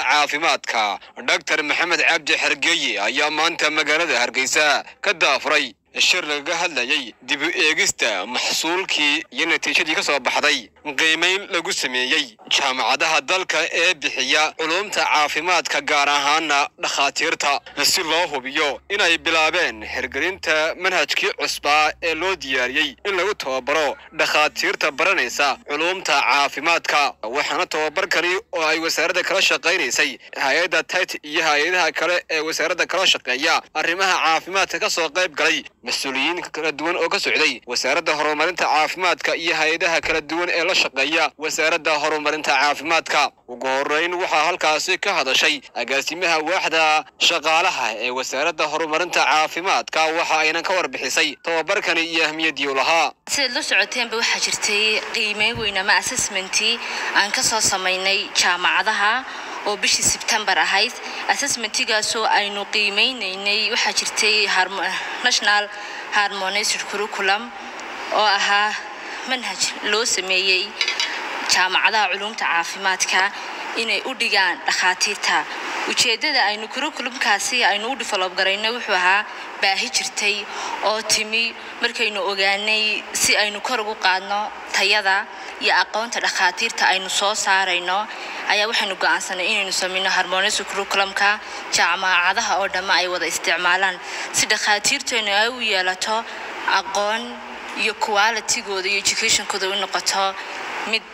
caafimaadka dhaktar maxamed cabdi xergeeye ayaa maanta magaalada hargeysa ka daafuray shir lagaga hadlayay dib u eegista maxsuulkii iyo natiijadii ka soo baxday qiimayn lagu sameeyey jaamacadaha dalka ee bixiya culumta caafimaadka gaar ahaana dhakhaatiirta si loo hubiyo inay bilaabeen hirgelinta manhajkii cusbaa ee loo diyaariyey in lagu tababaro dhakhaatiirta baranaysa culumta caafimaadka waxaana tababarkani oo ay wasaaradda kala shaqaynaysay hay-adda tit iyo hay-adaha kale ee wasaaradda kala shaqeeya arrimaha caafimaadka ka soo qayb galay mas-uuliyiin kala duwan oo ka socday wasaaradda horumarinta caafimaadka iyo hay-adaha kala duwan ee la shaqeeya wasaaradda horumarinta caafimaadka ugu horeyn waxaa halkaasi ka hadashay agaasimaha waaxda shaqaalaha ee wasaaradda horumarinta caafimaadka waxa ayna ka warbixisay tababarkani iyo ahmiyadii u lahaa sidaad la socoteenba waxaa jirtay qiimeyn weyn ama assessmentii aan ka soo samaynay jaamacadaha oo bishii sebtembar ahayd assessmentigaasoo aynu qiimeynaynay waxaa jirtay national harmonized curriculum oo ahaa manhaj loo sameeyey jaamacadaha culumta caafimaadka inay u dhigaan dhakhaatiirta ujeeddada aynu curriculumkaasi aynu u develop garayno wuxuu ahaa baahi jirtay oo timi markaynu ogaanay si aynu kor ugu qaadno tayada iyo aqoonta dhakhaatiirta aynu soo saarayno ayaa waxaynu go'aansanay inaynu sameyno harmonisa curriculumka jaamacadaha oo dhamma ay wada isticmaalaan si dhakhaatiirteenu ay u yeelato aqoon iyo qualitigooda iyo educationkooda u noqoto mid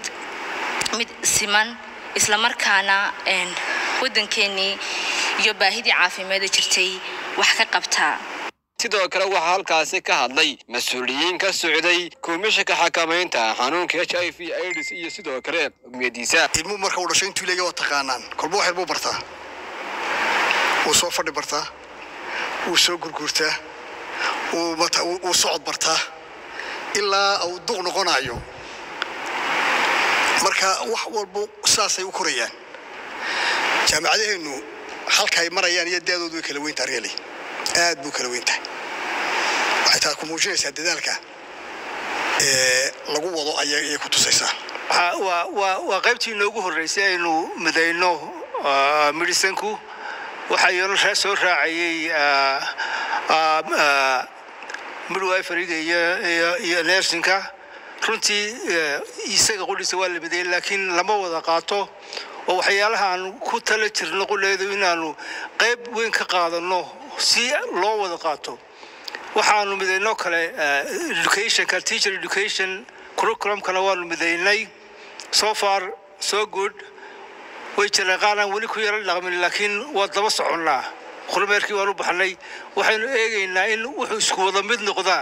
mid siman islamarkaana waddankeenii iyo baahidii caafimaada jirtay wax ka qabtaa sidoo kale waxaa halkaasi ka hadlay mas-uuliyiin ka socday komishanka xakamaynta xanuunka h i v aids iyo sidoo kale gumiyadiisa ilmuhu marka uu dhasho intuu leega waa taqaanaan kolba wax yarbuu bartaa wuu soo fadhi bartaa wuu soo gurguurtaa wuu socod bartaa ilaa uu duq noqonayo marka wax walba saasay u korayaan jaamacadaheennu halka ay marayaan iyo daadoodu way kala weyntaa reeli aad buu kala weyn tahay waxay taa ku muujinaysaa dadaalka ee lagu wado ayay ku tusaysaa waa qaybtii inoogu horreysay aynu midayno medisanku waxaa iyana soo raacayey midwiferiga iyo nersinka runtii isaga qudhiisa waa la mideeyey laakiin lama wada qaato oo waxyaalaha aan ku tala jirno quleedu inaanu qayb weyn ka qaadanno si loo wada qaato waxaanu midaynoo kale educationka teacher education curriculumkana waanu midaynay so far so good way jireen qaar aan weli ku yaro dhaqmin laakiin waa daba soconnaa kormeerkii waanu baxnay waxaynu eegaynaa in wuxuu isku wada mid noqdaan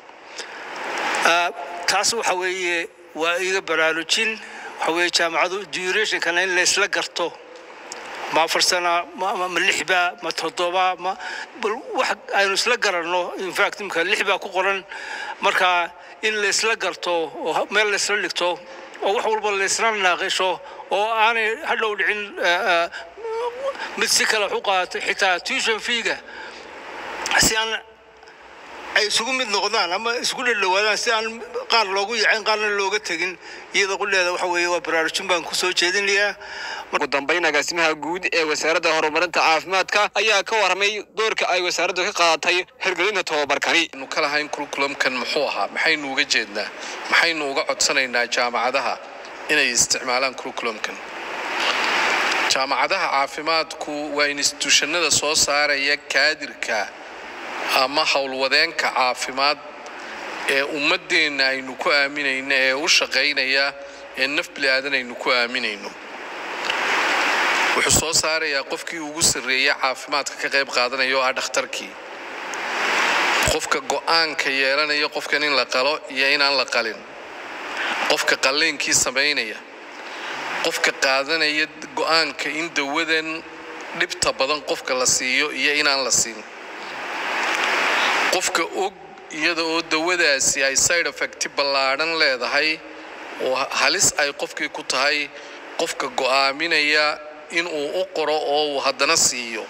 taas waxa weeye waa iga baraarujin waxa weeye jaamacadu durationkana in laysla garto ma afar sana ma lixba ma toddoba ma bal wax aynu isla garanno infact imka lix baa ku qoran marka in laysla garto oo meel laysla dhigto oo wax walba laysla naaqisho oo aanay hadhow dhicin mid si kale wax u qaadatay xitaa tuition feega si aan ay isugu mid noqdaan ama isku dhadhawaadaan si aan qaar loogu yacin qaarna looga tegin iyada qudheeda waxa weeye waa baraarujin baan ku soo jeedinayaa ugu dambayn agaasimaha guud ee wasaaradda horumarinta caafimaadka ayaa ka warramay doorka ay wasaaraddu ka qaadatay hirgelinta tababarkani nu ka lahayn curriculumkan muxuu ahaa maxaynu uga jeednaa maxaynu uga codsanaynaa jaamacadaha inay isticmaalaan curriculumkan jaamacadaha caafimaadku waa instituushanada soo saaraya kaadirka ama howlwadeenka caafimaad ee ummaddeenna aynu ku aaminayno ee u shaqaynaya ee naf bili-aadan aynu ku aaminayno wuxuu soo saarayaa qofkii ugu sarreeya caafimaadka ka qayb qaadanaya oo ah dhakhtarkii qofka go'aanka yeelanaya qofkan in la qalo iyo inaan la qalin qofka qalliinkii samaynaya qofka qaadanaya go'aanka in dawadan dhibta badan qofka la siiyo iyo inaan la siin qofka og iyada oo dawadaasi ay side effecti ballaadhan leedahay oo halis ay qofkii ku tahay qofka go'aaminaya inuu u qoro oo uu haddana siiyo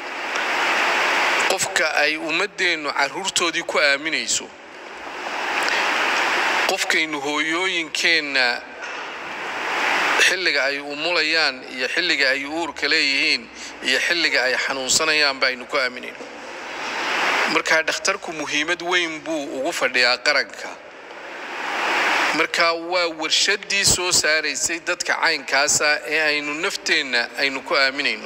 qofka ay ummaddeennu carruurtoodii ku aaminayso qofkaynu hooyooyinkeenna xilliga ay umulayaan iyo xilliga ay uurka leeyihiin iyo xilliga ay xanuunsanayaan baynu ku aaminayno markaa dhakhtarku muhiimad weyn buu ugu fadhiyaa qaranka marka waa warshaddii soo saaraysay dadka caynkaasa ee aynu nafteenna aynu ku aaminayno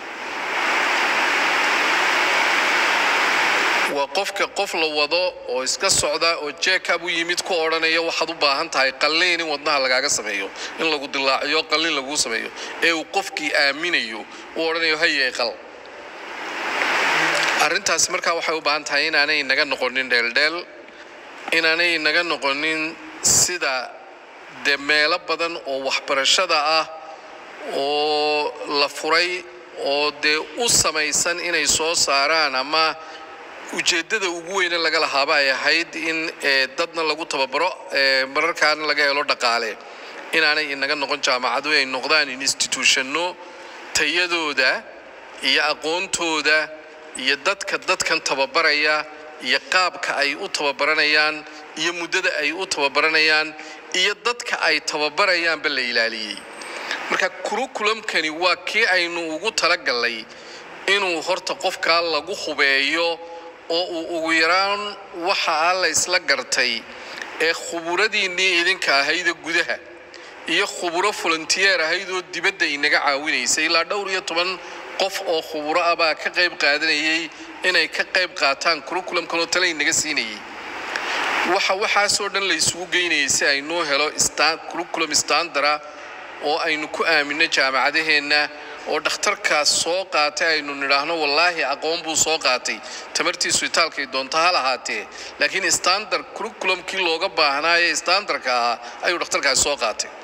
waa qofka qof la wado oo iska socda oo jeekab u yimid ku odhanaya waxaad u baahan tahay qalliin in wadnaha lagaaga sameeyo in lagu dilaaciyo qalliin laguu sameeyo ee uu qofkii aaminayo uu odhanayo hayee qal arrintaasi markaa waxay u baahan tahay inaanay naga noqonin dheeldheel inaanay naga noqonin sida dee meelo badan oo waxbarashada ah oo la furay oo dee u samaysan inay soo saaraan ama ujeeddada ugu weyne laga lahaaba ay ahayd in dadna lagu tababaro mararkaana laga helo dhaqaale inaanay inaga noqon jaamacadu ay noqdaan institutionno tayadooda iyo aqoontooda iyo dadka dadkan tababaraya iyo qaabka ay u tababaranayaan iyo muddada ay u tababaranayaan iyo dadka ay tababarayaanba la ilaaliyey marka kurukulamkani waa kii aynu ugu talagallay inuu horta qofkaa lagu hubeeyo oo uu ugu yaraan waxa a la ysla gartay ee khuburadiinnii idinka ahayda gudaha iyo khuburo volunteer ahaydoo dibadda inaga caawinaysay ilaa dhowr iyo toban qof oo khuburo ah baa ka qayb qaadanayay inay ka qayb qaataan kurukulamkanoo tale inaga siinayay waxa waxaasoo dhan la isugu geynayay si aynuu helo kurukulam standara oo aynu ku aaminno jaamacadaheenna oo dhakhtarkaas soo qaatay aynu nidhaahno wallaahi aqoon buu soo qaatay tamartiisu itaalkay doonto ha lahaatee laakiin standard kurukulamkii looga baahnaaye standarka ahaa ayuu dhakhtarkaasi soo qaatay